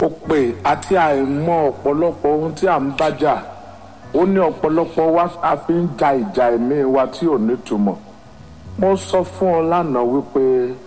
òpè àti àìmọ̀ ọ̀pọ̀lọpọ̀ ohun tí à ń bájà ó ní ọ̀pọ̀lọpọ̀ wa a fi ń ja ìjà ẹ̀mí wa tí ò nítumọ̀ mo sọ fún ọ lánàá wípé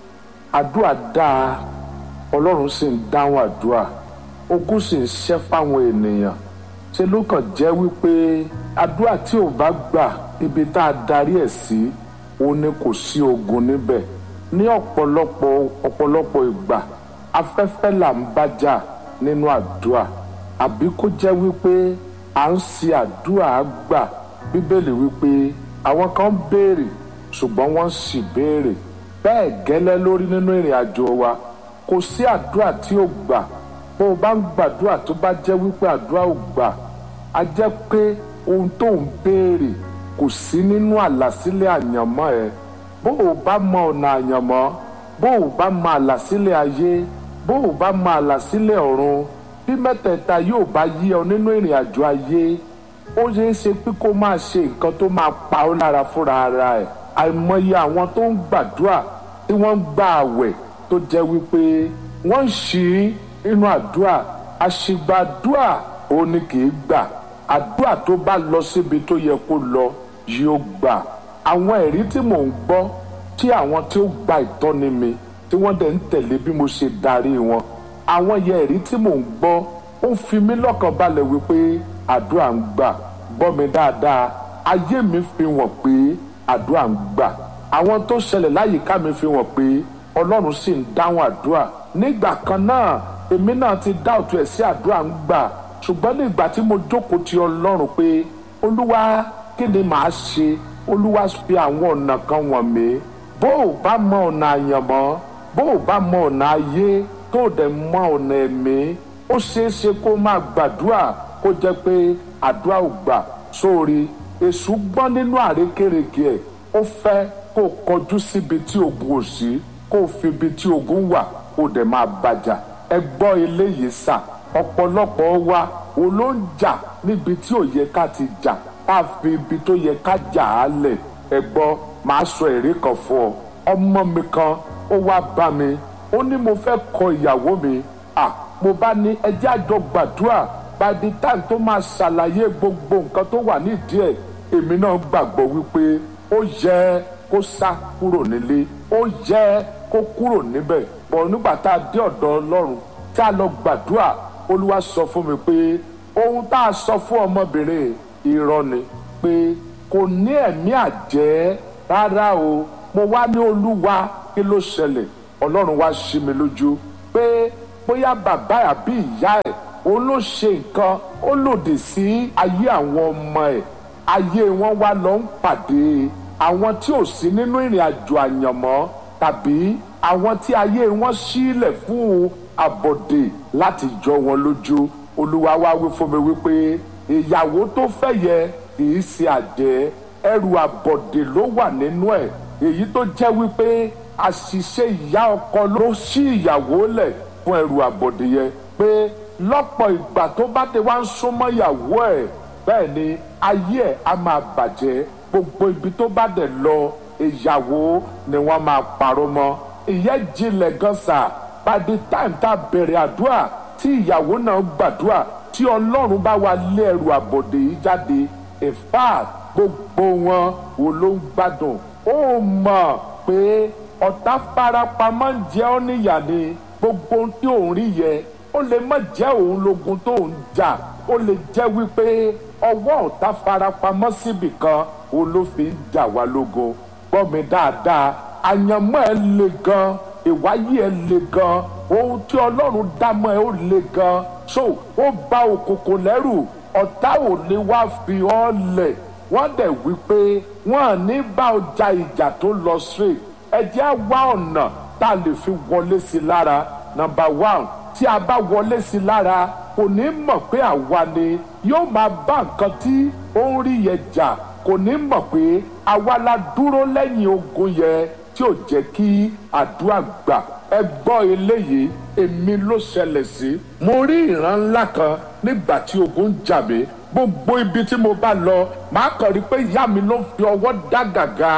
àdúrà dáa ọlọ́run sì ń dáhùn àdúrà okú sì ń ṣẹ́ fáwọn ènìyàn ṣe ló kàn jẹ́ wípé àdúrà tí ò bá gbà ibi tá a darí ẹ̀ sí òun ni kò sí ogun níbẹ̀ ní ọ̀pọ̀lọpọ̀ ọ̀pọ̀lọpọ̀ ìgbà afẹ́fẹ́ là ń bájà nínú àdúrà àbí kó jẹ́ wípé à ń ṣe àdúrà gbà bíbélì wípé àwọn kan béèrè ṣùgbọ́n wọ́n sì béèrè bẹ́ẹ̀ gẹ́lẹ́ lórí nínú ìrìn àjò wa kò sí àdúrà tí ó gbà bó o bá ń gbàdúrà tó bá jẹ́ wípé àdúrà ò gbà á jẹ́ pé ohun tó ń béèrè kò sí nínú àlàsílẹ̀ àyànmọ́ ẹ bó o bá mọ ọ̀nà àyànmọ́ bó o bá mọ àlàsílẹ̀ ayé bó o bá mọ àlàsílẹ̀ ọ̀run bí mẹ́tẹ̀ẹ̀ta yóò bá yí ọ nínú ìrìn àjò ayé ó ṣeé ṣe pé kó máa ṣe nǹkan tó máa pa ọ́ lára fúnra ara ẹ̀ àìmọye àwọn tó ń gbàdúrà tí wọ́n ń gba àwẹ̀ tó jẹ́ wípé wọ́n ń ṣí inú àdúrà àṣìgbàdúrà òun ni kì í gbà àdúrà tó bá lọ síbi tó yẹ kó lọ yóò gbà àwọn ẹ̀rí tí mò ń gbọ́ tí àwọn tí ó gba ìtọ́ni mi tí wọ́n dẹ̀ ń tẹ̀lé bí mo ṣe darí wọn àwọn yẹ ẹ̀rí tí mò ń gbọ́ ó ń fi mí lọ́kàn balẹ̀ wípé àdúrà ń gbà gbọ́ mi dáadáa ayé mi fi wọ̀n pé àdúrà ń gbà àwọn tó ṣẹlẹ̀ láyìíká mi fi wọ̀n pé ọlọ́run sì ń dáhùn àdúrà nígbà kan náà èmi náà ti dá òtún ẹ̀ sí àdúrà ń gbà ṣùgbọ́n nígbà tí mo jókòó ti ọlọ́run pé olúwa kí ni màá ṣe olúwa fi àwọn ọ̀nà kan wọ̀n mí bó o bá mọ ọ̀nà àyànmọ́ bó o bá mọ ọ̀nà ayé tó o dẹ̀ mọ ọ̀nà ẹ̀mí ó ṣeé ṣe kó máa gbàdúrà kó jẹ́ pé àdúrà ò gbà sórí èṣù gbọ́n nínú àrékérekè ẹ̀ ó fẹ́ kó o kọjú síbi tí ogun ò sí kó o fi ibi tí ogun wà kó o dẹ̀ máa bàjà ẹ gbọ́ eléyìí sà ọ̀pọ̀lọpọ̀ wa wo ló ń jà níbi tí ò yẹ ká ti jà ká fi ibi tó yẹ ká jà á lẹ̀ ẹ gbọ́ màá sọ èrè kan fún ọ ọmọ mi kan ó wá bá mi ó ní mo fẹ́ kọ ìyàwó mi à mo bá ní ẹjẹ́ àjọ gbàdúrà by the time tó máa ṣàlàyé gbogbo nǹkan tó wà nídìí ẹ̀ èmi náà gbàgbọ́ wípé ó yẹ kó sá kúrò nílé ó yẹ kó kúrò níbẹ̀ bọ̀ nígbà tá a dé ọ̀dọ̀ ọlọ́run tá a lọ gbàdúrà olúwa sọ fún mi pé ohun tá a sọ fún ọmọbìnrin irọ́ ni pé kò ní ẹ̀mí àjẹ́ rárá o mo wá ní olúwa kí ló ṣẹlẹ̀ ọlọ́run wá ṣí mi lójú pé bóyá bàbá àbí ìyá ẹ̀ òun ló ṣe nǹkan ó lòdì sí ayé àwọn ọmọ ẹ̀ ayé wọn wá lọ ń pàdé àwọn tí ò sí nínú ìrìn àjò àyànmọ́ tàbí àwọn tí ayé wọn sílẹ̀ fún àbọ̀dè láti jọ wọn lójú olúwa wá wí fún mi wípé ìyàwó tó fẹ́ yẹ kì í ṣe àjẹ́ ẹrù àbọ̀dè ló wà nínú ẹ̀ èyí tó jẹ́ wípé àṣìṣe ìyá ọkọ ló ṣí ìyàwó lẹ̀ fún ẹrù àbọ̀dè yẹn pé lọ́pọ̀ ìgbà tó bá ti wá ń súnmọ́ ìyàwó ẹ̀ bẹ́ẹ̀ ni ayé ẹ̀ á máa bàjẹ́ gbogbo ibi tó bá dẹ̀ lọ ìyàwó ni wọ́n máa parọ́ mọ́ ìyẹn jinlẹ̀ gan sà by the time tá a bẹ̀rẹ̀ àdúrà tí ìyàwó náà gbàdúrà tí ọlọ́run bá wa lé ẹrù àbọ̀dè yìí jáde in fact gbogbo wọn wo ló ń gbádùn ó mọ̀ pé ọ̀tá farapamọ́ ń jẹ́ ọ́ níyà ni gbogbo ohun tí òun rí yẹ ó lè má jẹ́ òun lógun tó ń jà ó lè jẹ́ wípé ọwọ́ ọ̀tá farapamọ́ síbì kan òun ló fi ń jà wá lógun gbọ́ mi dáadáa àyànmọ́ ẹ le gan ìwáyé ẹ le gan ohun tí ọlọ́run dámọ́ ẹ ó le gan so ó bá òkùnkùn lẹ́rù ọ̀tá ò lè wá fi ọ́ lẹ̀ wọ́n dẹ̀ wí pé wọ́n ní bá ọjà ìjà tó lọ straight ẹ jẹ́ á wá ọ̀nà tá a lè fi wọlé sí lára number one tí a bá wọlé sí lára kò ní mọ̀ pé àwa ni yóò máa bá nǹkan tí ó ń rí yẹn jà kò ní mọ̀ pé àwa la dúró lẹ́yìn ogun yẹn tí ò jẹ́ kí àdúrà gbà ẹ gbọ́ eléyìí èmi ló ṣẹlẹ̀ sí. mo rí ìran ńlá kan nígbà tí ogun jà mí gbogbo ibi tí mo bá lọ màá kàn rí pé ìyá mi ló ń fi ọwọ́ dá gàgà tí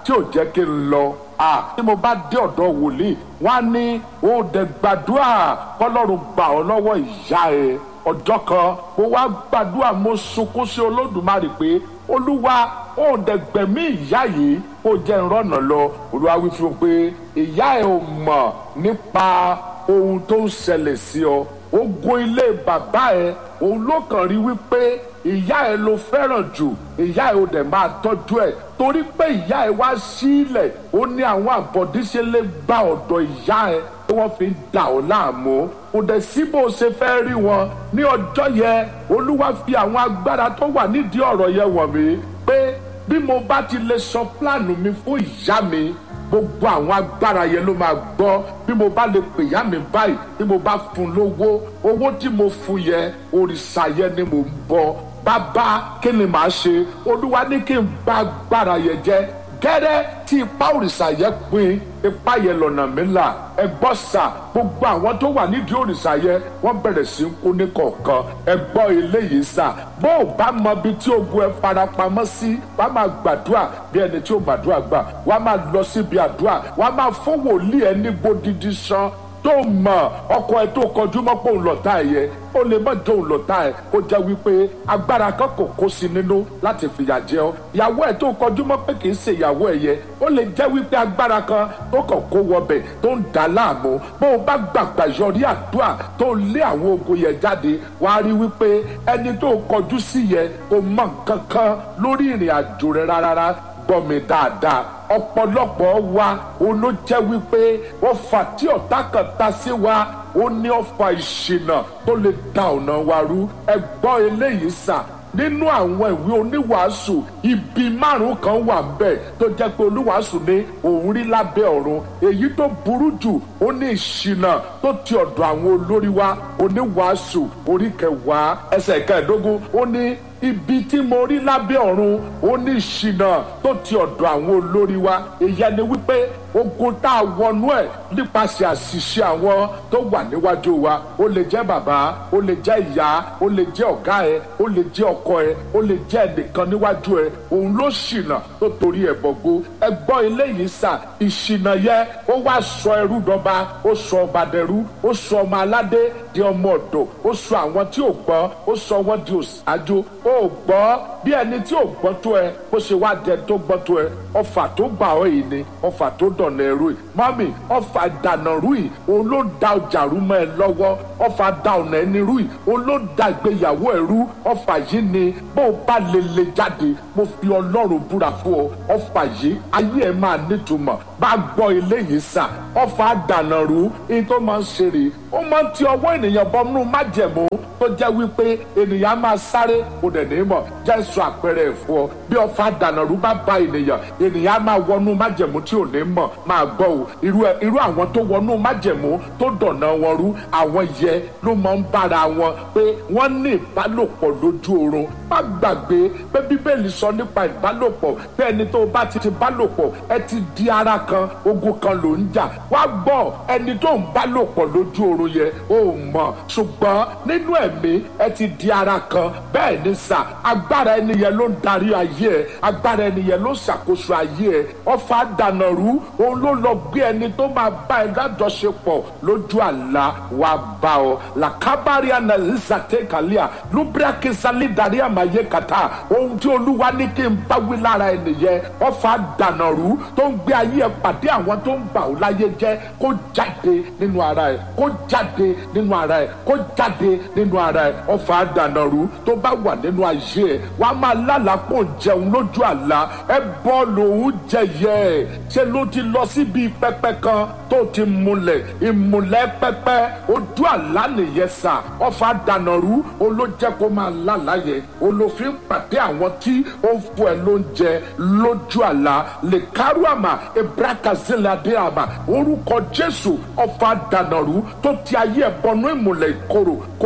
tí ò jẹ́ kí n lọ à tí mo bá dé ọ̀dọ̀ wòlíì wọ́n á ní ó dẹ̀ gbàdúrà kọ́lọ́run gbà ọ́ lọ́wọ́ ìyá ẹ̀ ọjọ́ kan mo wá gbàdúrà mo sunkún sí olódùmarè pé olúwa ó dẹ̀ gbẹ̀mí ìyá yìí ó jẹ́ ìrọ̀nà lọ olúwa wí fún un pé ìyá ẹ̀ ò mọ̀ nípa ohun tó ń ṣẹlẹ̀ sí ọ ogun ilé bàbá ẹ̀ òun ló kàn rí wípé ìyá ẹ ló fẹ́ràn jù ìyá ẹ ò dẹ̀ máa tọ́jú ẹ̀ torí pé ìyá ẹ wá sílẹ̀ ó ní àwọn àbọ̀díṣe lè gba ọ̀dọ̀ ìyá ẹ tí wọ́n fi ń dà ọ́ láàmú kò dẹ̀ sí bó ṣe fẹ́ rí wọn ní ọjọ́ yẹn olúwa fi àwọn agbára tó wà nídìí ọ̀rọ̀ yẹn wọ̀n mí pé bí mo bá ti lè sọ pílánù mi fún ìyá mi gbogbo àwọn agbára yẹn ló máa gbọ́ bí mo bá lè pè yá mi báyìí bí mo bá fún lówó owó tí mo fún yẹn òrìṣà yẹn ni mo ń bọ bàbá kí ni màá ṣe olúwa ní kí n bá agbára yẹn jẹ gẹ́rẹ́ tí ipa òrìṣà yẹn pin ipa yẹn lọ́nà mi là ẹ gbọ́ sà gbogbo àwọn tó wà nídìí òrìṣà yẹn wọ́n bẹ̀rẹ̀ sí í kú ní kọ̀ọ̀kan ẹ gbọ́ eléyìí sà bó o bá mọ ibi tí ogun ẹ farapamọ́ sí wà á máa gbàdúrà bí ẹni tí ó gbàdúrà gbà wà á máa lọ síbi àdúrà wà á máa fún wòlíì ẹ ní gbódìdí san tó mọ ọkọ ẹ tó kọjú mọ́ pé òun lọ́tà ẹ yẹ ó lè má jẹ́ òun lọ́tà ẹ kó jẹ́ wípé agbára kan kò kó sí nínú láti fìyà jẹ ọ́ ìyàwó ẹ tó kọjú mọ́ pé kì í ṣe ìyàwó ẹ yẹ ó lè jẹ́ wípé agbára kan tó kàn kó wọbẹ̀ tó ń dà láàmú bó o bá gbàgbà yọrí àdúrà tó lé àwọn ogun yẹn jáde wàá rí wípé ẹni tó kọjú sí yẹ kò mọ nǹkan kan lórí ìrìn àjò rẹ rárá gbọ́ mi dáadáa ọ̀pọ̀lọpọ̀ wa òun ló jẹ́ wípé wọ́n fà tí ọ̀tá kan ta sí wa ó ní ọ̀fà ìṣìnà tó lè da ọ̀nà wa rú ẹ gbọ́ eléyìí sà nínú àwọn ìwé oníwàásù ibi márùn kan wà bẹ́ẹ̀ tó jẹ́ pé oníwàásù ní òun rí lábẹ́ ọ̀run èyí tó burú jù ó ní ìṣìnà tó ti ọ̀dọ̀ àwọn olórí wa oníwàásù orí kẹwàá ẹsẹ̀ kẹẹ̀ẹ́dógún ó ní ibi tí mo rí lábẹ́ ọ̀run ó ní ìṣìnà tó ti ọ̀dọ̀ àwọn olórí wa èyí ẹni wípé ogun tá a wọnú ẹ̀ nípasẹ̀ àṣìṣe àwọn tó wà níwájú wa ó lè jẹ́ bàbá ó lè jẹ́ ìyá ó lè jẹ́ ọ̀gá ẹ ó lè jẹ́ ọkọ ẹ ó lè jẹ́ ẹnìkan níwájú ẹ òun ló ṣìnà tó torí ẹ̀ bọ̀gbó ẹ gbọ́ eléyìí sà ìṣìnà yẹ ó wá sọ ẹrú dọba ó sọ ọba dẹrú ó sọ ọmọ aládé di ọmọ ọ̀dọ̀ ó sọ àwọn tí ò gbọ́ ó sọ wọ́n di òṣáájú ó gbọ́ bí ẹni tí ò gbọ́ tó ẹ bó ṣe wá dẹ tó gbọ́ tó ẹ ọfà tó gbà ọ́ yìí ni ọfà tó dọ̀nà ẹ̀rú yìí mọ́mì ọfà dànà rú yìí òun ló da ọjà rú mọ́ ẹ lọ́wọ́ ọfà da ọ̀nà ẹni rú yìí òun ló da ìgbéyàwó ẹ rú ọfà yìí ni bó o bá lè lè jáde mo fi ọlọ́run búra fún ọ ọfà yìí ayé ẹ máa nítumọ̀ bá gbọ́ eléyìí sà ọfà dànà rú ní tó máa ń ṣe rèé ó máa ń ti ọwọ́ ènìyàn bọ́nú májẹ̀mú tó jẹ́ wípé ènìyàn máa sáré kò dẹ̀ ní mọ̀ jẹ́ sọ àpẹẹrẹ ẹ̀fọ́ ọ bí ọfà dànàrú bá ba ènìyàn ènìyàn máa wọnú májẹ̀mú tí ò ní mọ̀ máa gbọ́ o irú irú àwọn tó wọnú májẹ̀mú tó dọ̀nà wọn rú àwọn yẹ ló máa ń bára wọn pé wọ́n ní ìbálòpọ̀ lójú oorun má gbàgbé pé bíbélì sọ nípa ìbálòpọ̀ pé ẹni tó bá ti ti bálòpọ̀ ẹ ti di ara kan ogun kan ló ń jà wá gbọ́ ẹni tó ń bálòpọ̀ lójú oorun yẹ ó mọ̀ ṣùgbọ́n nínú ẹ̀mí ẹ ti di ara kan bẹ́ẹ̀ ni sà agbára ẹni yẹn ló ń darí ayé ẹ agbára ẹni yẹn ló ń ṣàkóso ayé ẹ ọfà dànàrú òun ló lọ gbé ẹni tó máa bá ẹ lájọṣepọ̀ lójú àlá wa bá ọ làkábàárì ànàlísàtẹ kàlíà lúbírákì sálídàrí àmàyé kàtà ohun tí olúwa ní kí n bá wí lára ẹni yẹn ọfà dànàrú tó ń gbé ayé ẹ pàdé àwọn tó ń bà ọ láyé jẹ́ kó jáde nínú ara ẹ kó jáde nínú ara ẹ kó jáde nínú ara ẹ ọfà dànàrú tó bá wà nínú ayé ẹ wàá máa lálàpọ̀ jẹun lójú àlá ẹ bọ́ lòún jẹyẹ ẹ ṣe ló ti lọ síbi pẹpẹ kan tó ti múlẹ̀ ìmùlẹ̀ pẹpẹ ojú àlá nìyẹn sà ọfà dànàrú olójẹ kó máa lálàyẹ olófin pàdé àwọn tí ó ń fún ẹ lóúnjẹ lójú àlá lè kárú àmà ebrakazilade àmà orúkọ jésù ọfà dànàrú tó ti ayé ẹ bọnú ìmùlẹ̀ ìkorò kó parẹ́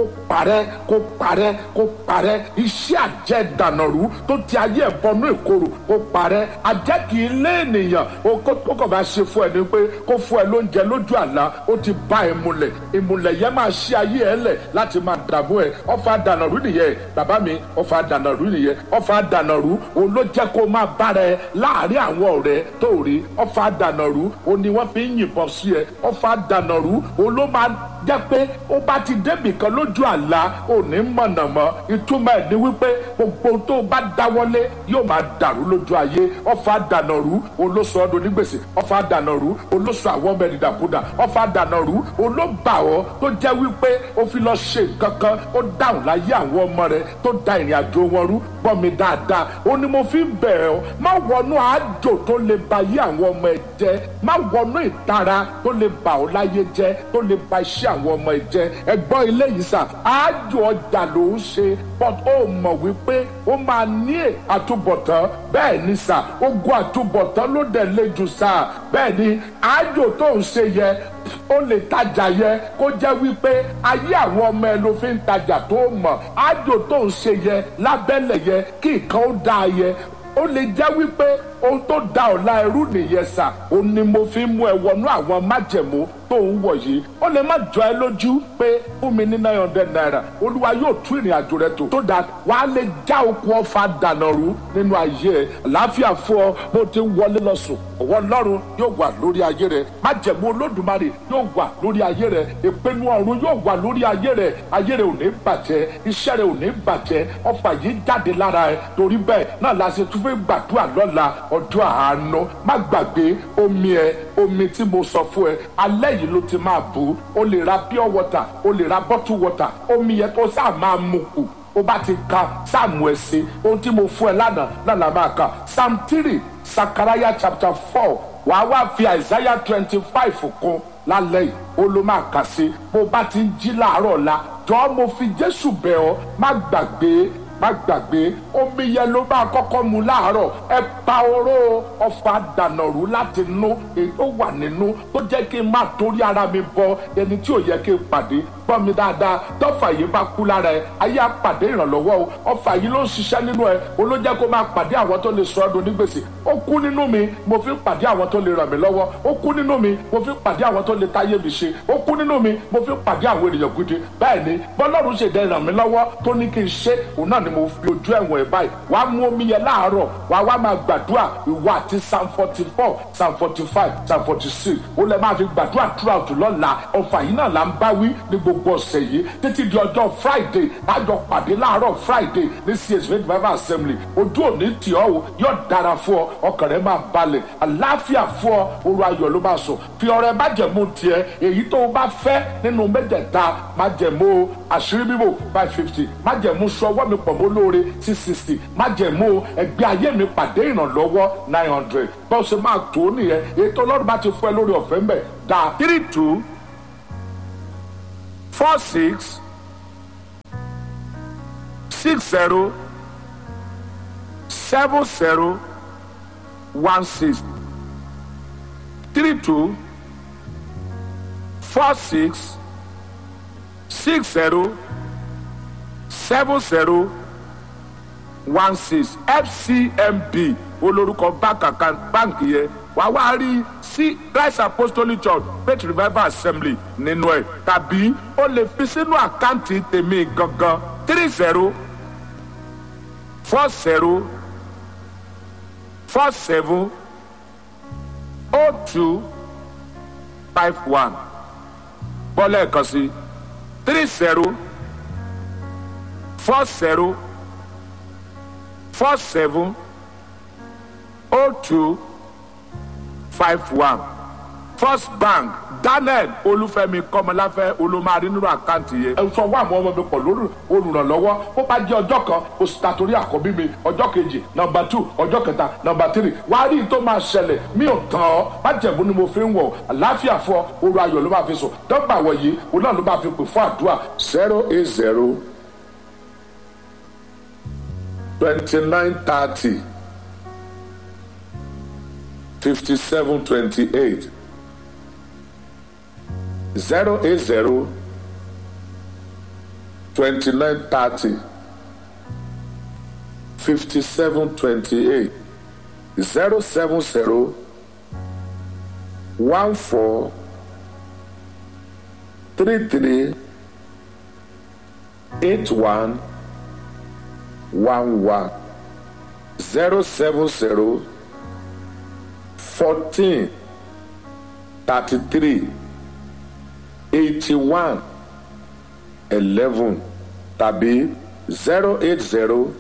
parẹ́ kó parẹ́ kó parẹ́ iṣẹ́ àjẹ́ dànàrú tó ti ayé ẹ̀ bọnú ìkorò kó parẹ́ àjẹ́ kì í lé ènìyàn ó kàn máa ṣe fún ẹ ní pé kó fún ẹ lóúnjẹ lójú àlá ó ti bá ìmùlẹ̀ ìmùlẹ̀ yẹn máa ṣí ayé ẹ lẹ̀ láti máa dààmú ẹ ọfà dànàrú nìyẹn bàbá mi ọfà dànàrú nìyẹn ọfà dànàrú òun ló jẹ́ kó máa bára ẹ láàárín àwọn ọ̀rẹ́ tó rí ọfà dànàrú òun ni wọ́n fi ń yìnbọn sí ẹ ọfà dànàrú òun ló máa jẹ́ pé ó bá ti débì kan lójú àlá ò ní mọ̀nà mọ́ ìtumọ̀ ẹ̀ ni wípé gbogbo tó bá dáwọ́lé yóò máa dàrú lójú ayé ọfà dànàrú olóṣù ọdún onígbèsè ọfà dànàrú olóṣù àwọn ọmọ ẹni dàkúdà ọfà dànàrú olóbà ọ tó jẹ́ wípé ó fi lọ ṣe nǹkan kan ó dáhùn láyé àwọn ọmọ rẹ tó da ìrìn àjò wọn rú gbọ́ mi dáadáa ó ní mo fi ń bẹ̀rẹ̀ ọ má wọnú àjò tó lè ba ayé àwọn ọmọ ẹ jẹ́ má wọnú ìtara tó lè bà ọ́ láyé jẹ́ tó lè ba iṣẹ́ àwọn ọmọ ẹ jẹ́ ẹgbọ́n ilé yìí sà àjò ọjà ló ń ṣe but ó mọ̀ wípé ó máa ní àtúbọ̀tán bẹ́ẹ̀ ni sà ogun àtúbọ̀tán ló dẹ̀ le jù sà bẹ́ẹ̀ ni àjò tó ń ṣe yẹ ó lè tajà yẹ kó jẹ́ wípé ayé àwọn ọmọ ẹ ló fi ń tajà tó mọ̀ àjò tó ń ṣe yẹ lábẹ́lẹ̀ yẹ kí nǹkan ó dáa yẹ ó lè jẹ́ wípé ohun tó da ọ̀la ẹrú nìyẹn sà ó ní mo fi mú ẹ wọnú àwọn májẹ̀mú tó ń wọ̀ yìí ó lè má jọ ẹ lójú pé fún mi ní nine hundred naira olúwa yóò tú ìrìn àjò rẹ tó tó da wàá lè já okùn ọfà dànà rú nínú ayé ẹ àlàáfíà fún ọ bó ti ń wọlé lọ sùn ọwọ́ ọlọ́run yóò wà lórí ayé rẹ májẹ̀mú olódùmarè yóò wà lórí ayé rẹ ìpinnu ọ̀run yóò wà lórí ayé rẹ ayé rẹ ò ní bàjẹ́ iṣẹ́ rẹ ò ní bàjẹ́ ọfà yìí jáde lára ẹ torí bẹ́ẹ̀ náà la ṣe tún fẹ́ gbàdúrà lọ́la ọjọ́ àánú má gbàgbé omi ẹ omi tí mo sọ fún ẹ alẹ́ yìí ló ti máa bù o lè ra pure water o lè ra bottle water omi yẹn tó sáà máa mu kù ó bá ti ka sáàmù ẹ sí ohun tí mo fún ẹ lánàá lánàá máa kà psalm three sakaraya chapter four wàá wá fi isaiah twenty five kún lálẹ́ yìí ó ló máa kà sí bó bá ti ń jí láàárọ̀ la jọ́ mo fi jésù bẹ̀ ọ́ má gbàgbé má gbàgbé omi yẹn ló máa kọ́kọ́ mu láàárọ̀ ẹ pa oró ọfà dànàrú láti nú èyí tó wà nínú tó jẹ́ kí n má torí ara mi bọ ẹni tí ò yẹ kí n pàdé gbọ́ mi dáadáa tọ́fà yìí bá kú lára ẹ ayé á pàdé ìrànlọ́wọ́ o ọfà yìí ló ń ṣiṣẹ́ nínú ẹ o ló jẹ́ kó máa pàdé àwọn tó lè sọ ọ́ doni gbèsè ó kú nínú mi mo fi pàdé àwọn tó lè ràn mí lọ́wọ́ ó kú nínú mi mo fi pàdé àwọn tó lè táyé mi ṣe ó kú nínú mi mo fi pàdé àwọn ènìyàn gidi bẹ́ẹ̀ ni bọ́lọ́run ṣèdè ràn mí lọ́wọ́ tó ní kí n ṣe òun náà ni mo fi ojú ẹ̀wọ̀n ẹ̀ báyìí wà á mú omi yẹn láàárọ̀ wà á wá máa gbàdúrà ìwọ àti psalm forty four psalm forty five psalm forty six ó lè máa fi gbàdúrà throughout lọ́la ọ̀fà yìí náà là ń bá wí ní gbogbo ọ̀sẹ̀ yìí títí di ọjọ́ friday lájọ pàdé láàárọ̀ friday ní csv revival assembly ojú òní tì ọ́ o yóò dára fún ọ ọkàn rẹ máa balẹ̀ àlàáfíà fún ọ oru ayọ̀ ló máa sọ fi ọrẹ májẹ̀mú tiẹ̀ èyí tó o bá fẹ́ nínú mẹ́tẹ̀ẹ̀ta májẹ̀mú àṣírí bíbò five fifty májẹ̀mú sọwọ́ mi pọ̀ mọ́ lóore six sixty májẹ̀mú ẹgbẹ́ ayé mi pàdé ìrànlọ́wọ́ nine hundred bó ṣe máa tó nìyẹn èyí tó lọ́dún bá ti fún ẹ lórí ọ̀fẹ́ mbẹ̀ dá three two four six six zero seven zero one six three two four six six zero seven zero one six fcmb olórúkọ báǹkì yẹn wàá wá rí sí christ apostolic church faith revival assembly nínú ẹ tàbí o lè fi sínú àkáǹtì tèmi gangan three zero four zero four seven oh two five one bọ́lá ẹ̀kan sí three zero four zero four seven oh two five one first bank daniel olúfẹ́mi kọ́mọláfẹ́ olùmọ̀rí nínú àkáǹtì yẹn. ẹ sọ wá àwọn ọmọ mi pọ̀ lórí olùrànlọ́wọ́ ó bá jẹ́ ọjọ́ kan oṣù tàtórí àkọ́bí mi ọjọ́ kejì nọmba two ọjọ́ kẹta nọmba three wá rí i tó máa ṣẹlẹ̀ mi ò tán ọ́ májẹ̀mú ni mo fi ń wọ̀ àláfíà fún ọ oru ayọ̀ ló máa fi sùn dọ́gba wọ̀nyí òun náà ló máa fi pè fún àdúrà zero eight zero twenty nine thirty. 5728 080 twenty nine thirty fifty seven twenty eight zero seven zero one four three three eight one one one zero seven zero fourteen thirty three eighty one eleven tàbí zero eight zero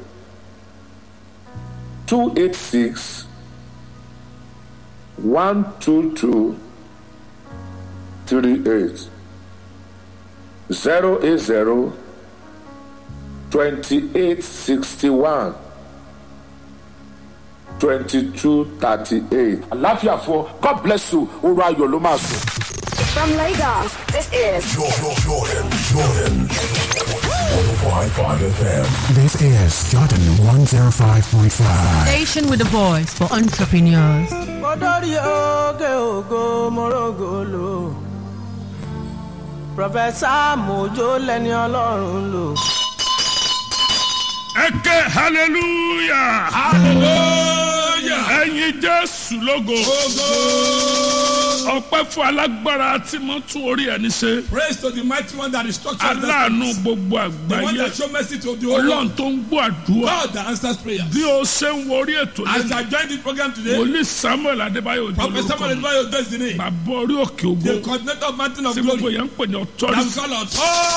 two eight six one two two three eight zero eight zero twenty eight sixty one twenty two thirty eight. àláfíà fún ọ god bless you oorun ayọ̀ ló máa sùn. From Lagos, this is Jordan, Jordan, Jordan. 105.5 FM. This is Jordan 105.5. Station with a voice for entrepreneurs. Odori oge ogo morogolo. Prọfẹ̀sà Mojo lẹni ọlọ́run lò. ẹ ké hallelujah hallelujah ẹyin jésù lógo ọpẹ́ fún alágbára tí mo tún orí ẹni ṣe Praise to the mighty one that is structured. aláàánú gbogbo The one àgbáyé that show mercy to the whole ọlọ́run world. tó ń gbọ́ àdúrà God that answers prayer. bí o ṣe ń wo orí ètò As lẹ́nu I join this program today, wòlíì samuel adébáyò ojú Prophet Samuel olórúkọ Edwayo does the name. bàbá orí òkè The ògo coordinator of Mountain of tí gbogbo Glory. yẹn ń pè ní That we authority call out.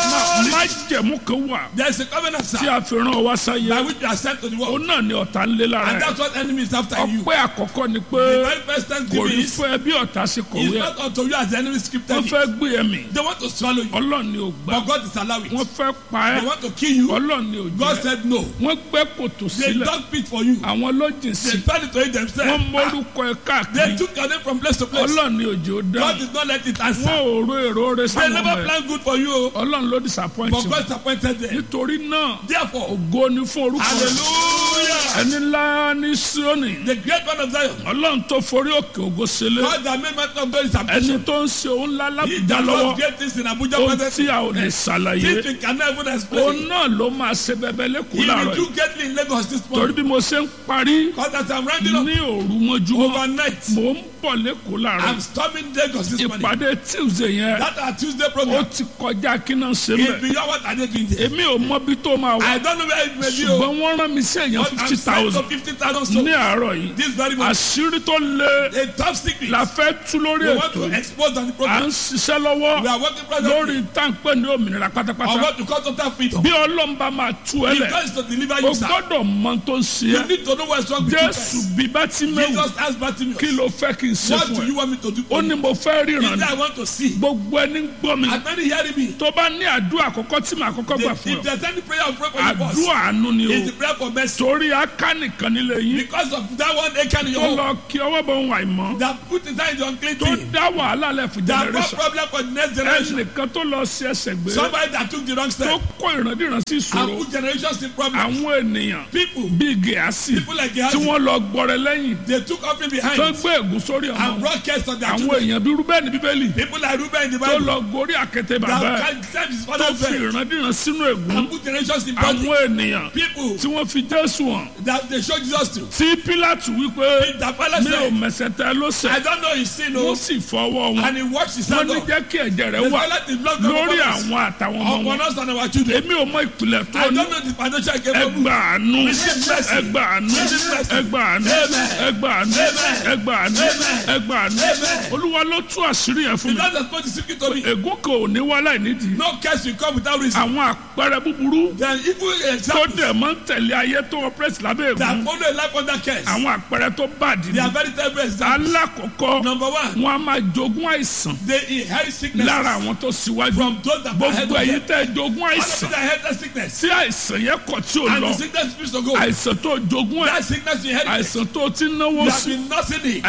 má jẹ̀mú kan wà There is a covenant, tí sir, a fi rán ọ wá by sáyé which you are sent to the òun world. náà ni ọ̀tá ń lé lára And ẹ̀ that's what enemy is after you. ọpẹ́ àkọ́kọ́ ni The pé very first kò thanksgiving ní is, fún ẹ bí ọ̀tá ṣe is kọ̀wé ẹ̀ not unto you as the enemy scripted wọ́n it. fẹ́ gbé ẹ̀mí They want to swallow you. ọlọ́run ni ò gbà But God is allowing wọ́n it. fẹ́ pa ẹ́ They want to kill you. ọlọ́run ni ò God jẹ́ said no. wọ́n gbẹ́ kòtò They sílẹ̀ dug pit for you. àwọn lọ́jìn sí They tried to eat wọ́n themselves. mórúkọ ẹ They káàkiri took your name from place to place. ọlọ́run ni òjò dá God did not let it wọ́n answer. ò ro èrò rẹ They sáwọn never ọmọ ẹ planned good for you. ọlọ́run ló disappoint But wọn God disappointed them. nítorí náà Therefore, ògo ni fún orúkọ hallelujah. ẹni ńlá ní Síónì The great one of Zion. ọlọ́run tó forí òkè ògo sílẹ̀ God that made man of God is ẹni ambition. tó ń ṣe òun ńlá He lábùjá that lọ́wọ́ does great things in Abuja ohun presently. tí a ò lè ṣàlàyé Things we cannot even òun explain. náà ló máa ṣe bẹbẹ lẹ́kọ̀ọ́ He láàárọ̀ will yìí do greatly in Lagos this torí morning. bí mo ṣe ń parí Because as I'm rounding up ní òru mọ́júmọ́ overnight, mò ń bọ̀ lẹ́kọ̀ọ́ láàárọ̀ I'm storming Lagos this morning. ìpàdé tuesday yẹn That our Tuesday ó program ti kọjá kí náà ṣe is mẹ́ beyond what I did doing there. èmi ò mọ bí tó máa wà I don't know where it may be. oh, ṣùgbọ́n wọ́n rán mi sí èèyàn But I'm fifty sent to thousand 50,000 ní souls. àárọ̀ yìí This very much. àṣírí tó lé A top secret. la fẹ́ tú lórí We want ètò to yìí expose on the à program. ń ṣiṣẹ́ lọ́wọ́ We are working lórí presently táǹpẹ́ ní òmìnira on pátápátá what to call total freedom. bí ọlọ́mba máa tú ẹ If lẹ̀ God is to deliver o you, sir, gbọ́dọ̀ mọ tó ń ṣe you ẹ́ need to know what's wrong with you jésù first. bí bá ti mẹ́wù Jesus asked Bartimaeus, kí ló fẹ́ kí n ṣe what fún do ẹ you want me to do ó for ní you? mo fẹ́ He ríran said, ni I want to see. gbogbo ẹni ń gbọ́ mi As many hearing me, tó bá ní àdúrà àkọ́kọ́ tí màá kọ́kọ́ gbà if fún ẹ there's any prayer of prayer for you first, àdúrà àánú ni it's o the prayer for mercy. torí aká nìkan nílé yín Because of that one Achan in your tó home lọ kí ọwọ́ bọ̀ ń wà ìmọ̀ that put inside the unclean tó thing, dá wàhálà lẹ̀ fún that brought generation problem for the next generation. ẹnìkan tó lọ sí ẹsẹ̀ gbé Somebody that took the wrong tó step kó ìrandíran sí and ìṣòro put generations in problem. àwọn ènìyàn People, bíi gẹ̀ẹ́sì people like tí Gehazi, wọ́n lọ gbọ́rẹ̀ lẹ́yìn they took offering tó behind gbé ègún sórí and ọmọ brought curse on their àwọn children. èèyàn bíi rúbẹ́ẹ̀nì bíbélì People like Reuben in the tó Bible lọ gorí àkété bàbá ẹ̀ that served his tó father's fi bed ìrandíran sínú ègún and put generations in bondage. àwọn ènìyàn People tí wọ́n fi jésù hàn that they show Jesus to. tí pílátù wípé The fellow mi ò said, mẹsẹ̀ tẹ ló I sẹ̀ don't know his sin, wọ́n oh, sì fọwọ́ wọn and he washed his wọ́n hand ní off. jẹ́ kí ẹ̀jẹ̀ rẹ̀ The wà fellow did not come lórí upon us, àwọn àtàwọn ọmọ upon wọn us and our children. èmi ò mọ ìpìlẹ̀ tó I ní don't know the financial capable. ẹgbà àánú Receive mercy. ẹgbà àánú Receive mercy. ẹgbà àánú Amen. ẹgbà àánú Amen. ẹgbà àánú Amen. ẹgbà àánú Amen. olúwa ló tú àṣírí yẹn fún The mi Lord has put the secret to me. ègún kan ò ní wá láì nídìí No curse will come without reason. àwọn àpẹẹrẹ búburú Then evil tó examples dẹ̀ máa ń tẹ̀lé ayé tó ọpẹ́rẹ́sì lábẹ́ that ègún follow a life under curse. àwọn àpẹẹrẹ tó bàdì They ní are very terrible examples. alákọ̀ọ́kọ́ Number one, wọn a máa jogún àìsàn they inherit sickness lára àwọn tó síwájú from those that are head gbogbo of èyí them. tẹ́ jogún All of àìsàn them inherit sickness. tí àìsàn yẹn kọ̀ tí ò And lọ the sickness refuse to go. àìsàn tó jogún ẹ̀ That sickness you inherit. àìsàn tó ti náwó You have sí been nursing it. àìsàn tó fẹ́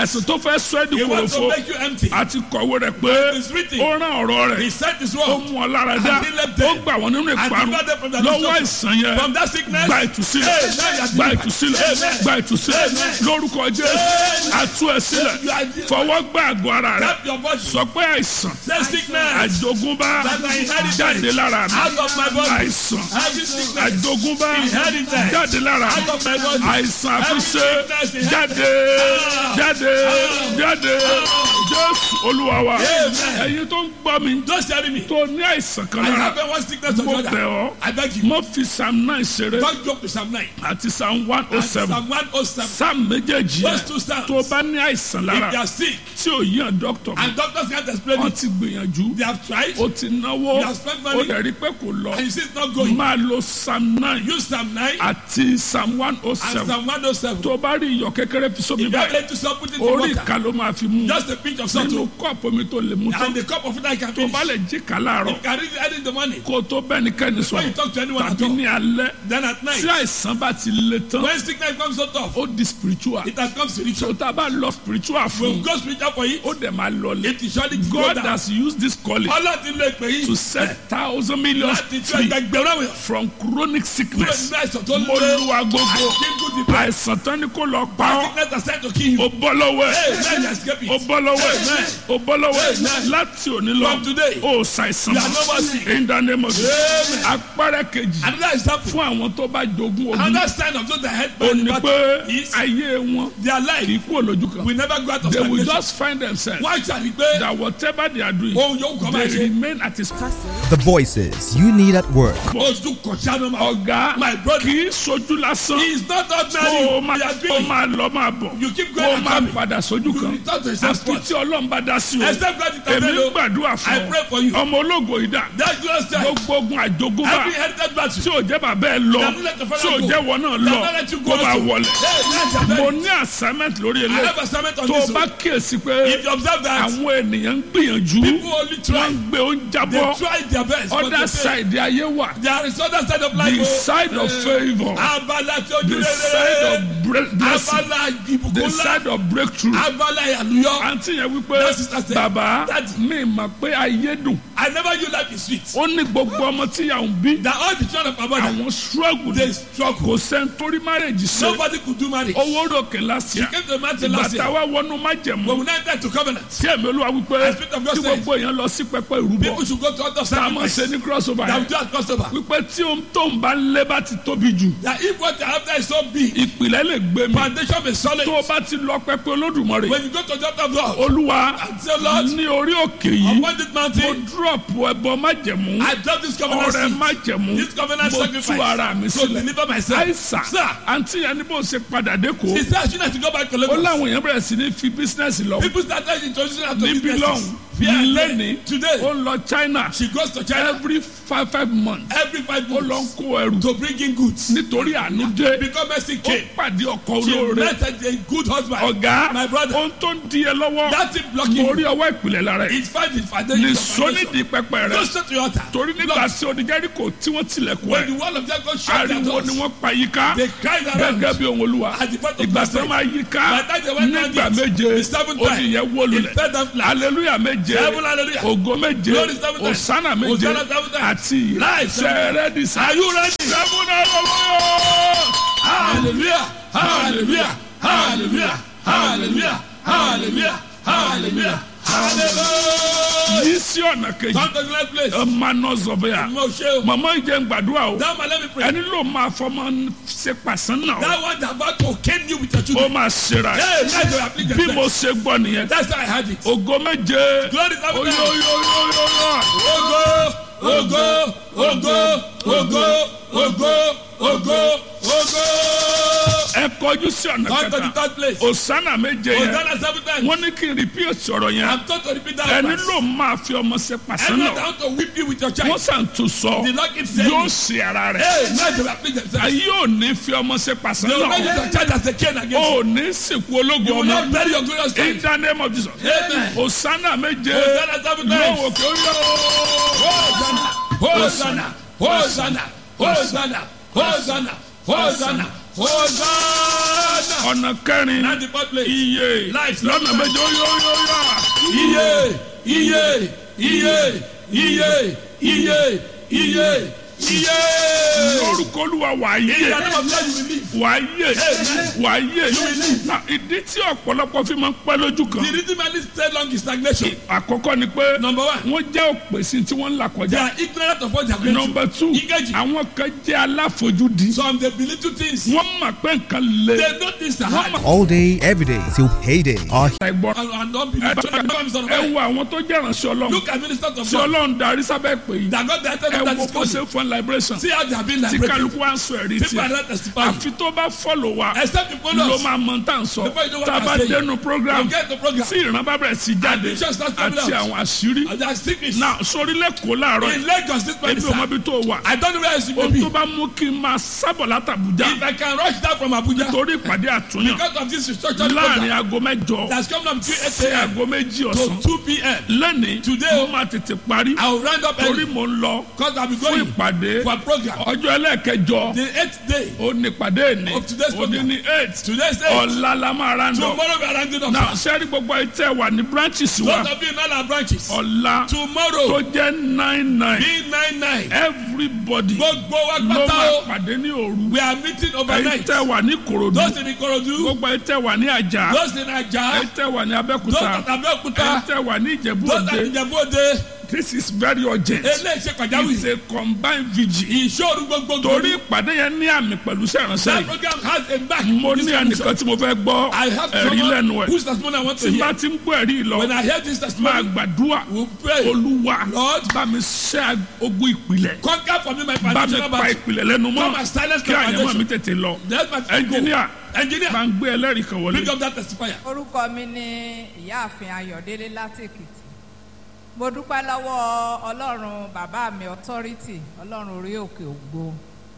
fẹ́ sọ ẹ́ di He wants to kòròfo make you empty. àti kọ̀wé rẹ̀ pé It is written. ó rán ọ̀rọ̀ He rẹ̀ sent his ó word. mú ọ lára dá And he left ó them. gbà wọ́n nínú And ìparun delivered them from the lọ́wọ́ destruction. àìsàn yẹn From that sickness. gba ìtúsílẹ̀ Amen. gba ìtúsílẹ̀ Amen. gba ìtúsílẹ̀ Amen. lórúkọ jésù àtú ẹ sílẹ̀ You are- fọwọ́ gbá àgọ́ ara rẹ̀ Tap your body. sọ pé àìsàn Say sickness. àjogúnbá That I inherited. jáde lára mi Out of my body. àìsàn Every sickness. àjogúnbá Inherited. jáde lára mi Out of my body. àìsàn àfiṣe Every sickness jáde jáde jáde jésù olúwa wa Amen. ẹ̀yin tó ń gbọ́ mi Don't tell me. tó ní àìsàn kan I lára have one sickness or mo the bẹ̀ other. ọ́ I beg you. mo fi psalm nine ṣeré Don't joke with Psalm 9. àti psalm one oh And seven Psalm 107. psalm méjèèjì Those yẹn two psalms. tó bá ní àìsàn If lára they are sick tí ò yíyan dókítà mi and doctors can't explain wọ́n it, ti gbìyànjú they have tried ó ti náwó You have spent ó money. dẹ̀ rí pé kò lọ and you see it's not going. máa lo psalm nine Use Psalm 9 àti psalm one oh and seven Psalm 107. tó bá rí iyọ̀ kékeré fi sómi If you are báyìí ready to stop, put it in orí water. ìka ló máa fi mú Just a pinch of salt nínú to- kọ́ọ̀pù omi tó lè mú tán and the cup of water you can tó finish. bá lè jí ká láàárọ̀ You can read it early in the morning. kó tó bẹ́nikẹ́ni Before you sọ̀rọ̀ talk to anyone at tàbí all. ní alẹ́ Then at night, tí àìsàn bá ti le tán when sickness comes so tough, ó di spiritual it has come spiritual. tó tá a bá lọ spiritual We'll fún go spiritual for it. ó dẹ̀ máa lọlé It is surely go God down. has used this calling Ọlọ́run ti lo ìpè yìí to set thousand millions láti tú free ẹgbẹgbẹ̀rún àwọn èèyàn from chronic kúrò sickness nínú àìsàn tó mo lé lu agogo kíkú ti bá. àìsàn tán ni kò lọ pa ọ́ Sickness has said to kill you. ó bọ́ lọ́wọ́ Hey, ẹ̀ man, you escape ó it. bọ́ lọ́wọ́ ẹ̀ Amen. ó bọ́ lọ́wọ́ ẹ̀ Amen. láti òní lọ From today, ó ṣàìsàn you are no more sick. in the name of Jesus Amen. apẹ́rẹ́ kejì Another example. fún àwọn tó bá jogún ogun Another sign of those that head ó by the ní battle pé is ayé wọn their kì í life kú olójú kan will never go out of they will stagnation. just find themselves Wọ́n ṣàrí pé that whatever they are doing ohun yóò kọ́ máa they ṣe. remain at his The voices you need at work. Oṣù kọ̀ṣà ló máa. ọ̀gá My brother. kì í sojú lásán He is not kó o ordinary. máa They are kó o doing. máa lọ máa bọ̀ You keep kó going o and máa coming. padà sójú You kan return to the same àfi spot. tí ọlọ́run bá dá sí o Except God èmi intervene. ń gbàdúrà I fún pray for you. ọ ọmọ ológo ìdá That glorious time. gbogbo ogun àjogúnbá Every heritage battle. tí ò jẹ́ bàbá ẹ lọ That will let the father tí ò go. jẹ́ wọn náà That lọ will let you go kó máa also. wọlé Hey, that's a mo very- ní assignment lórí I ilé have assignment on tó o this bá one. kíyèsí pé If you observe that, àwọn ènìyàn ń gbìyànjú people only wọ́n try. ń gbé oúnjẹ They bọ́ try their best. but other they fail. side ayé wà There is other side of life. the oh. side of favour Abala tí ojú the side rere. of bre- blessing Abala ìbùkún the ńlá. side of breakthrough. Abala àlùyọ. àǹtí yẹn wípé That sister said, bàbá Daddy. mi mà pé ayé dùn I never knew life is sweet. ó ní gbogbo ọmọ tí yà ń bí That all the children of my mother, àwọn struggle they ni struggle. kò sẹ́ni torí marriage ṣe Nobody could do marriage. owó ròkè last year Came to the mountain last bàtà year. wa wọnú But májẹ̀mú we now enter to covenant. tí ẹ̀mí olúwa wípé The Spirit of God tí said, gbogbo èèyàn lọ sí pẹpẹ ìrúbọ People should go to other tá a máa ṣe sacrifice. ní crossover That we yẹn do at crossover. wípé tí ohun tó ń bá ń lé bá ti tóbi jù That if what you're after is so big, ìpìlẹ̀ lè gbé mi foundation is solid. tó o bá ti lọ pẹpẹ olódùmarè When you go to the altar of God, olúwa and say, Lord, ní orí òkè yìí upon this mo mountain, drop ẹbọ májẹ̀mú I drop this covenant ọrẹ seed. májẹ̀mú This covenant mo tú sacrifice. ara mi To sílẹ̀ deliver myself. àìsàn Sir. àǹtí yẹn ní bó ṣe padà dé kó She said, I shouldn't have to go back to ó Lagos. láwọn èèyàn bẹ̀rẹ̀ sí ní fi bísínẹ́sì lọ People started introducing her to níbi businesses. lọ́hùn Here and there. lẹ́ni Today, ó lọ China she goes to China every five five months every five ó lọ ń months kó ẹrù to bring in goods. nítorí àánú dé Because Mercy ó came. pàdé ọkọ She olóore met a good husband. ọ̀gá My brother. ohun tó ń di ẹ lọ́wọ́ That thing blocking mo rí you. ọwọ́ ìpìlẹ̀ lára ẹ̀ It's fine. It's fine. Then ní you foundation. sónídìí pẹpẹ rẹ Go straight to your altar. torí nígbà tí oníjẹ́ríkò tí wọ́n tilẹ̀kùn When the ẹ̀ wall of Jericho shut their ariwo doors, ni wọ́n pa yíká they cried around. gẹ́gẹ́ bí ohun olúwa At the point of ìgbà tí blessing. wọ́n máa yíká By the time they went round nígbà it, méje the seventh time, oníyẹn wó lulẹ̀ it fell down flat. aleluya méje Seven hallelujah. ògo méje Glory seven times. osana méje Hosanna seven times. àti Life seven times. sẹ́rẹ́dìsá Are you ready? seven hallelujah. Hallelujah. Hallelujah. Hallelujah. Hallelujah. Hallelujah. Hallelujah. Hallelujah. yìí sí ọ̀nà kejì Come to the next place. ọmọ náà sọ̀bẹ̀yà Mo ṣe o. màmá ìjẹun gbàdúrà o Now, man, let me pray. ẹni ló máa fọmọ ṣe pàṣán náà That one that about to cane you with your ó children. máa ṣera ẹ̀ Hey, now you applique bí mo yourself. ṣe gbọ́ nìyẹn That's how I had it. ògo méje Glory seven times. oyoyoyoyoyo Ogo, ogo, ogo, ogo, ogo, ogo, ogo. ẹ kọjú sí ọ̀nà Come to the kẹta third place. osana méje yẹn Hosanna seven times. wọ́n ní kí n repeat ọ̀rọ̀ yẹn I'm told to repeat that ẹni verse. ló máa fi ọmọ ṣe pàṣán Anyone náà that want to whip you with your wọ́n child. sàn tún sọ The Lord keeps saying yóò it. ṣe ara rẹ̀ Hey, now you applique themselves. ayé ò ní fi ọmọ ṣe pàṣán They will not use náà your child as a cane against you. ò ní sìnkú ológun You will ọmọ not bury your glorious in child. the name of Jesus Amen. osana méje Hosanna seven times. lọ́wọ́ kí ó yọ. Hosanna, Hosanna, Hosanna, Hosanna, Hosanna, Hosanna, Hosanna. Hosanna. ọ̀nà kẹrin Now the fourth place. iye Life. lọ́nà méje ó yó yó yá. Iye, iye, iye, iye, iye, iye, iye. lórúkọ olúwa wà á In yé the name of God you will live. wà á yé wà á yé Na, ìdí tí ọ̀pọ̀lọpọ̀ fi máa ń pẹ́ lójú kan The reason why this stay long is stagnation. àkọ́kọ́ ni pé Number one. wọ́n jẹ́ òpèsè tí wọ́n ń là They kọjá are ignorant of what they are going nọmba through. two Engage. àwọn kan jẹ́ aláfojúdi Some they believe two things. wọ́n mọ̀ pé nǹkan le They know things are hard. All day, every day, till payday. Our ẹ̀gbọ́n And, and don't believe. ẹ So, the promise of ẹ God. wo àwọn tó jẹ́ ìránṣẹ́ ọlọ́run Look at ministers of tí God. ọlọ́run darí sábẹ́ pé yìí That God directed ẹ them that wo is bó ṣe coming. fún liberation See how they have been tí liberated. kálukú wá ń sọ ẹ̀rí People are tiẹ̀ not testifying. àfi tó bá fọ́lọ̀ wa Except the ló followers. máa mọ tá à ń sọ Before you know what tá a I'm bá saying. dénú program You get the program. tí ìran bá bẹ̀rẹ̀ sí jáde vision starts coming àti out. àwọn àṣírí And they are secrets. náà sórílẹ̀ kó láàárọ̀ In yìí Lagos this ebi morning, ò mọ sir. ibi tó wà I don't know where else you may ohun be. tó bá mú kí n máa sábọ̀ látàbújá If I can rush down from Abuja torí ìpàdé àtúnyàn because of this restructuring láàrin program aago mẹ́jọ that's coming up between 8 sí a.m. aago méjì to ọ̀sán 2 p.m. lẹ́ni Today, mo máa tètè parí I will round up torí early mo ń lọ because I'll be fún going ìpàdé for a program. ọjọ́ ẹlẹ́ẹ̀kẹjọ The eighth day ó ní ìpàdé ní Of today's ó ní program. ní eight Today's eight. ọ̀la la máa ra ń dọ̀ Tomorrow we are rounding up. náà sir. sẹ́rí gbogbo ìtẹ́ wà ní branches wa Those of you in all our branches. ọ̀la tó Tomorrow jẹ́ nine nine B99. everybody Gbogbo wa ló pátá máa o. pàdé ní òru We are meeting overnight. ìtẹ́ wà ní korodu Those in Ikorodu. gbogbo ìtẹ́ wà ní àjà Those in Aja. ìtẹ́ wà ní Those abẹ́kúta at Abeokuta. ìtẹ́ wà ní ìjẹ̀bú Those at òde Ijebu-Ode. this is very urgent Eléyìí ṣe it's pàjáwìrì. a combined vigil Ìṣòro gbogbo. torí ìpàdé yẹn ní àmì pẹ̀lú sẹ́ránṣẹ́ That yìí program has a back. mo This ní commission. ẹnìkan tí mo fẹ́ gbọ́ I have ẹ̀rí lẹ́nu someone ẹ̀ whose testimony I want to tí bá hear. ti ń gbọ́ ẹ̀rí lọ When I hear this máa testimony, gbàdúrà we pray. olúwa Lord, bá mi ṣẹ́ ogun ìpìlẹ̀ conquer for me my bá mi foundational pa battle. ìpìlẹ̀ lẹ́nu mọ́ Come and silence kí my àyẹ̀mọ́ mi foundation. tètè lọ That's my ẹnjìníà Engineer, máa ń gbé ẹlẹ́rìí kan wọlé bring up that testifier. orúkọ mi ni ìyáàfin ayọ̀délé láti èkìtì mo dúpẹ́ lọ́wọ́ ọlọ́run bàbá mi authority ọlọ́run orí òkè ògbó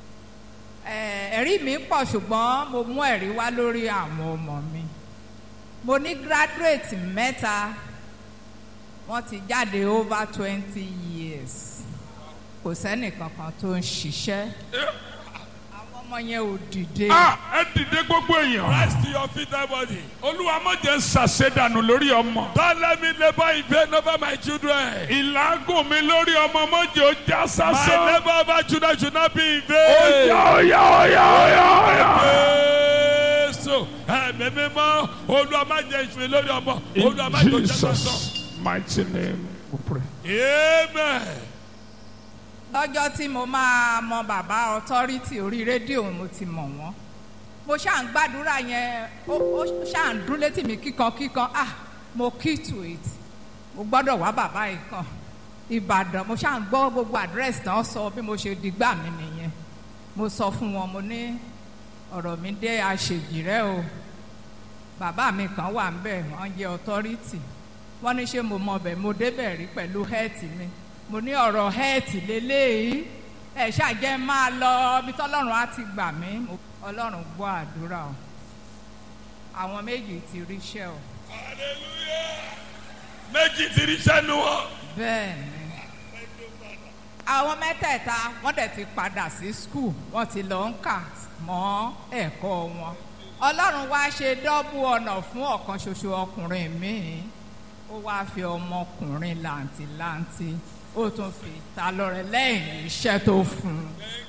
Eh, ẹ̀rí mi pọ̀ ṣùgbọ́n mo mú ẹ̀rí wá lórí àwọn ọmọ mi mo ní graduate mẹ́ta wọ́n ti jáde over twenty years kò sẹ́nì kankan tó ń ṣiṣẹ́ àwọn ọmọ yẹn ò dìde. Ah, ẹ dìde gbogbo èèyàn Rise to your feet, everybody. olúwa má jẹ́ ń ṣàṣedànù lórí ọmọ Don't let me labor in vain over my children. ìlágùn mi lórí ọmọ má jẹ́ ó já My sásán labor over children should not be in ó vain. yá ó yá ó yá ó yá ó yá. Jésù ẹ̀mí mímọ́ Olúwa má jẹ́ ìṣúná lórí ọmọ Olúwa má jẹ́ In òjẹ́ sọ́sọ́. Jesus' mighty name we pray. Amen. lọ́jọ́ tí mo máa mọ bàbá authority orí rédíò mo ti mọ̀ wọ́n mo ṣáà ń gbàdúrà yẹn ó ó ṣáà ń dún létí mi kíkan kíkan ah mo key to it mo gbọ́dọ̀ wá bàbá yìí kan ìbàdàn mo ṣáà ń gbọ́ gbogbo àdírẹ́sì tán sọ bí mo ṣe dìgbà mi nìyẹn mo sọ fún wọn mo ní ọ̀rọ̀ mi dé àṣejì rẹ o bàbá mi kan wà ńbẹ̀ wọ́n jẹ́ authority wọ́n ní ṣé mo mọ bẹ̀ mo débẹ̀ rí pẹ̀lú health mi mo ní ọ̀rọ̀ health lélẹ́yìí ẹ̀ ṣàjẹ́ máa lọ ibi tọ́lọ́run á ti gbà mí Mo- ọlọ́run gbọ́ àdúrà o àwọn méjì ti ríṣẹ́ o Méjì ti rí sẹ́nu wọn. bẹ́ẹ̀ ni àwọn mẹ́tẹ̀ẹ̀ta wọ́n dẹ̀ ti padà sí skul wọ́n ti lọ ń kà mọ́ ẹ̀kọ́ wọn ọlọ́run wá ṣe dọ́bù ọ̀nà fún ọ̀kan ṣoṣo ọkùnrin míì ó wá fi ọmọkùnrin làǹtìlanti ó tún fi ta lọ́rẹ lẹ́yìn iṣẹ́ tó fún un